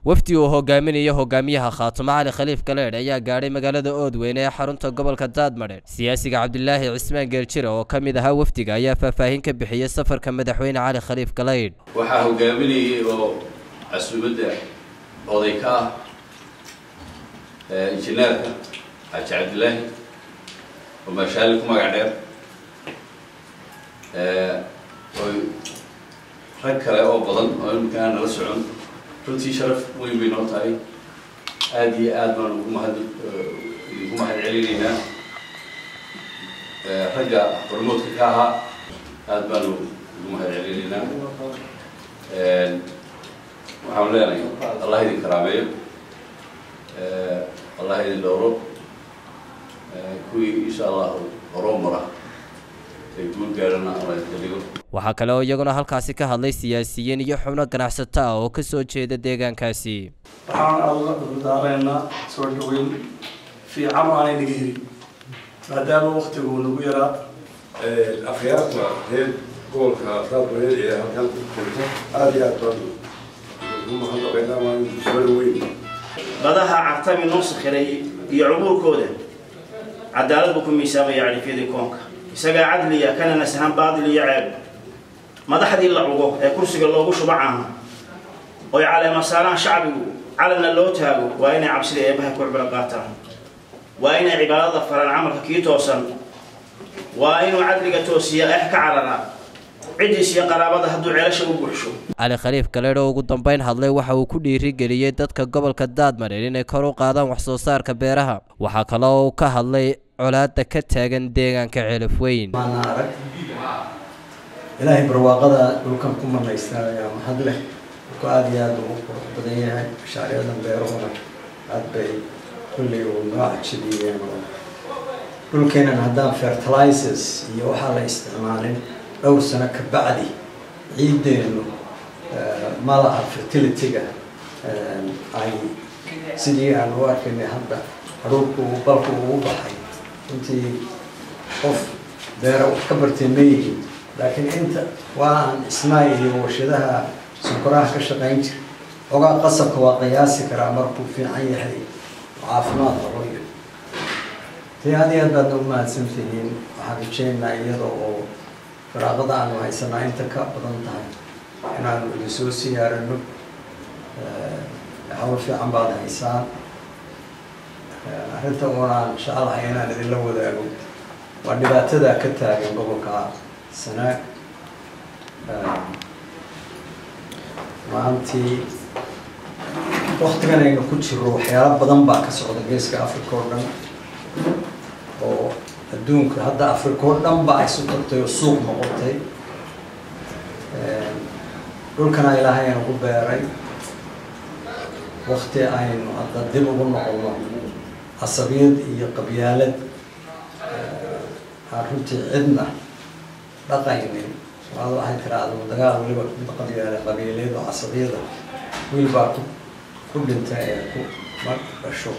wafdi uu hogaaminayo hogaamiyaha khaatumo cali khaliif galeedh ayaa gaadhay magaalada oodweyne ee xarunta gobolka daadmadheer siyaasiga cabdilaahi cismaan geeljire oo ka mid ahaa wafdiga ayaa faahfaahin ka bixiyey safarka madaxweyne cali khaliif galeydh waxaa hogaaminayay oo casuumadda oday ka ah injineerka xaaji cabdilaahi oo maashaali ku magac dheer oy rag kale oo badan oo iminka aan nala socon runtii sharaf weyn bay noo tahay aada iyo aad baan ugu mahad idinku mahad celinaynaa ragga hormoodka ka ahaa aada baanu ugu mahad celinaynaa waxaan leenahay allah idin karaameeyo allah idin dhowro kuwii insha allahu horoo mara ay guul gaadhana alla idinka dhigo waxaa kale oo iyaguna halkaasi ka hadlay siyaasiyiin iyo xubno ganacsato ah oo ka soo jeeda deegaankaasi waxaan alla dardaareynaa soo dhaweyn fiican oo aanay naga helin maadaama waktigu nagu yaraa akhyaarta reer gobolka daadmareed ee halkan ku jirta aada iyo aad baan ugu mahadnaqaynaa waan soo dhaweyn badaha cartami noo sakhiray iyo cubuurkooda cadaalad buu ku miisaamaya califyadii koonka isagaa cadliya kana nasahan baadil iyo ceeb madaxdii la cugo ee kursiga loogu shuba caaha oy caleema saaraan shacbigu calanna loo taago waa inay cabsida eebaha ku cibro qaataan waa inay cibaadada faraan camalka kii toosan waa inuu cadliga toosiya ex ka carara ciddiis iyo qaraabada hadduu ceelasha u buuxsho cali khaliif galeedh oo ugu dambeyn hadlay waxa uu ku dhiirigeliyey dadka gobolka daadmareer inay kor u qaadaan wax soo saarka beeraha waxaa kale oo uu ka hadlay colaadda ka taagan deegaanka ceelaf weyn maana arag ilaahay barwaaqada dhulkan ku manaystaa ayaa mahad leh dhulku aada iyo aada ugu qurux badan yahay mashaariicdan beeruhuna aada bay kulley uu noo cajabiyeen oo dhulkeenan haddaan fertilizers iyo waxaa la isticmaalin dhowr sano ka bacdi ciiddeennu ma laha fertilityga ay sidii aan u arkaynay hadda hadhuurku balku ugu baxay intii qof beera wax ka bartay ma yihiin laakiin inta waa aan isnaay iyo warshadaha sunkoraha ka shaqayn jira ogaa qasabka waa qiyaasi karaa markuu fiican yahay caafimaad qabo iyo dee aad iyo aad baadna u mahadsan tihiin waxaan rajeynaynaa iyada oo faraaqada aanu haysanaa inta ka badan tahay inaanu idin soo siyaarano hawl fiican baad haysaan arrinta oonaan jecelahay inaan idinla wadaago waa dhibaatada ka taagan gobolka sanaag maantii waktigan aynu ku jiro waxyaalo badan baa ka socda geeska africa oo dhan oo adduunka hadda africa oo dhan ba isu tagtay oo suuq noqotay dhulkana ilaahay aynu ku beeray wakti aynu hadda dib ugu noqono casabiyad iyo qabyaalad aan runtii cidna dhaqaynin waad waxay tiraahdo dagaal weliba mid qabyaale qabiileed oo casabiyada wiil baa ku ku dhintay ee ku ma dhasho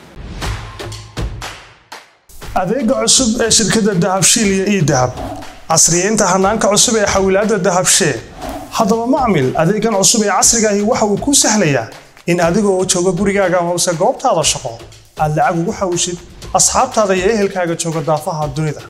adeega cusub ee shirkadda dahabshiil iyo ii dahab casriyeynta hanaanka cusub ee xawilaadda dahabshee haddaba macmil adeegan cusub ee casrigaahi waxa uu kuu sahlayaa in adigoo jooga gurigaaga hoose goobtaada shaqo aad lacag ugu xawishid asxaabtaada iyo ehelkaaga jooga daafaha dunida